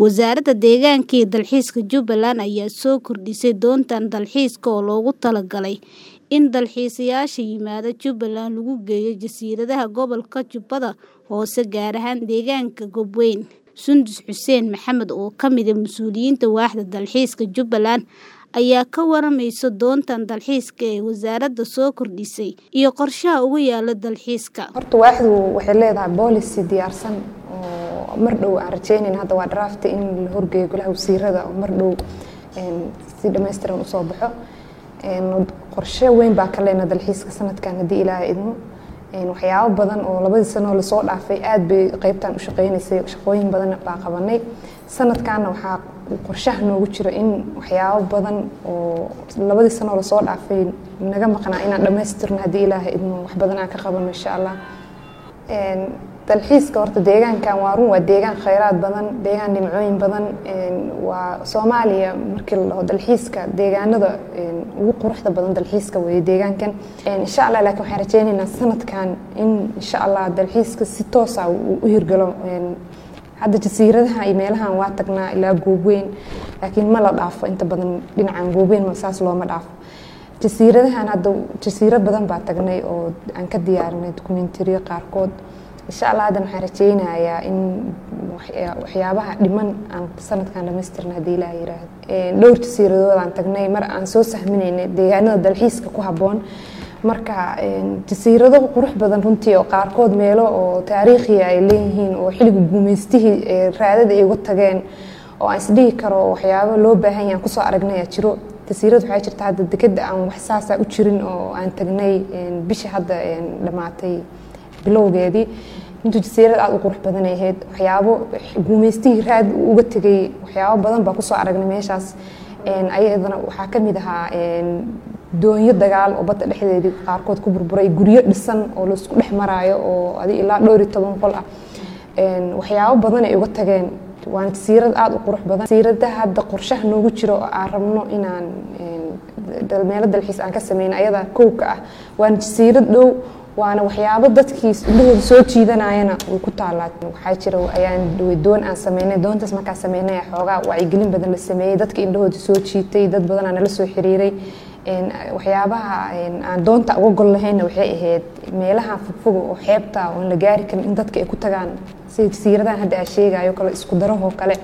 Wasaaradda Deegaanka iyo Dalxiiska Jubbaland ayaa soo kordhisay doontan dalxiiska oo loogu talagalay in dalxiisayaasha yimaada Jubbaland lagu geeyo jasiiradaha gobolka Jubbada Hoose gaar ahaan deegaanka Goobeyn. Sundus Xuseen Maxamed oo ka mid ah mas'uuliyiinta waaxda dalxiiska Jubbaland ayaa ka waramaysa doontan dalxiiska ee wasaaradda soo kordhisay iyo qorshaha ugu yaala dalxiiska. horta waaxdu waxay leedahay policy diyaarsan oo mar dhow aan rajeynayn hadda waa draft in la horgeeyo golaha wasiirada oo mar dhow si dhammaystiran usoo baxo qorshe weyn baa ka leena dalxiiska sanadkan haddii ilaahay idmo waxyaabo badan oo labadii sano lasoo dhaafay aad bay qeybtan u shaqeynaysay shaqooyin badan baa qabanay sanadkaana waxaa qorshaha noogu jiro in waxyaabo badan oo labadii sano lasoo dhaafay naga maqnaa inaan dhammaystirno haddii ilaahay idmo wax badan aan ka qabano insha allah dalxiiska horta deegaankan waa run waa deegaan khayraad badan deegaan dhimcooyin badan waa soomaaliya markii la dhaho dalxiiska deegaanada ugu quruxda badan dalxiiska weeye deegaankan insha allah laakiin waxaan rajeynaynaa sanadkan in insha allah dalxiiska si toosa u hirgalo hadda jasiiradaha iyo meelahan waa tagnaa ilaa goobweyn laakiin ma la dhaafo inta badan dhinacan goobweyn ma saas looma dhaafo jasiiradahan hadda jasiiro badan baa tagnay oo aan ka diyaarinay dokumentariyo qaarkood insha allah haddan waxaan rajeynayaa in waxyaabaha dhiman aan sanadkan dhamaystirna haddii ilaah yiraahdo dhowr jasiiradood aan tagnay mar aan soo sahminaynay deegaanada dalxiiska ku habboon marka jasiirado qurux badan runtii oo qaarkood meelo oo taariikhiya ay leeyihiin oo xilliga guumeystihii raadada ay uga tageen oo aan isdhihi karo waxyaabo loo baahan yahay aan kusoo aragnay aa jiro jasiirad waxaa jirta hadda dekeda aan wax saasa u jirin oo aan tagnay bishii hadda dhammaatay bilowgeedii intuu jasiirad aada u qurux badan ay ahayd waxyaabo guumeystihii raad uga tegay waxyaabo badan baa kusoo aragnay meeshaas ayadana waxaa ka mid ahaa doonyo dagaal oo badda dhexdeedii qaarkood ku burburay guryo dhisan oo laisku dhex maraayo oo adi ilaa dhowr iyo toban qol ah waxyaabo badan ay uga tageen waana jasiirad aada u qurux badan jasiiradaha hadda qorshaha noogu jiro oo aan rabno inaan meelo dalxiis aan ka sameyno ayada kowka ah waana jasiirad dhow waana waxyaabo dadkii indhahooda soo jiidanayana way ku taalaa waxaa jira ayaan doon aan sameynay doontaas markaa sameynay xoogaa wacyigelin badan la sameeyey dadka indhahooda soo jiitay dad badanaa nala soo xiriiray waxyaabaha aan doonta uga gol lahayna waxay ahayd meelaha fogfoga oo xeebta oon la gaari karin in dadka ay ku tagaan sida jasiiradahan hadda aa sheegayo kale isku darahoo kale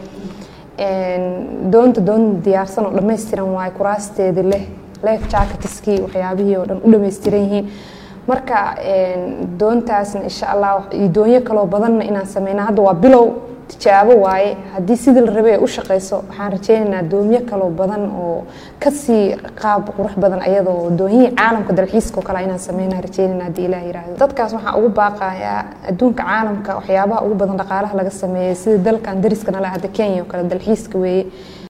doonta doon diyaarsan oo dhammaystiran waayo kuraasteedi leh life jacketiskii waxyaabihii oo dhan u dhammaystiran yihiin marka doontaasna insha allah iyo doonyo kaloo badanna inaan sameyna hadda waa bilow tijaabo waaye haddii sidii la rabay ay u shaqeyso waxaan rajeynaynaa doonyo kaloo badan oo kasii qaab qurux badan ayadoo doonyihii caalamka dalxiiska oo kale inaan sameynaa rajeynayna haddii ilaah yiraahdo dadkaas waxaan ugu baaqayaa adduunka caalamka waxyaabaha ugu badan dhaqaalaha laga sameeyay sida dalkan dariska nala hadda kenya oo kale dalxiiska weeye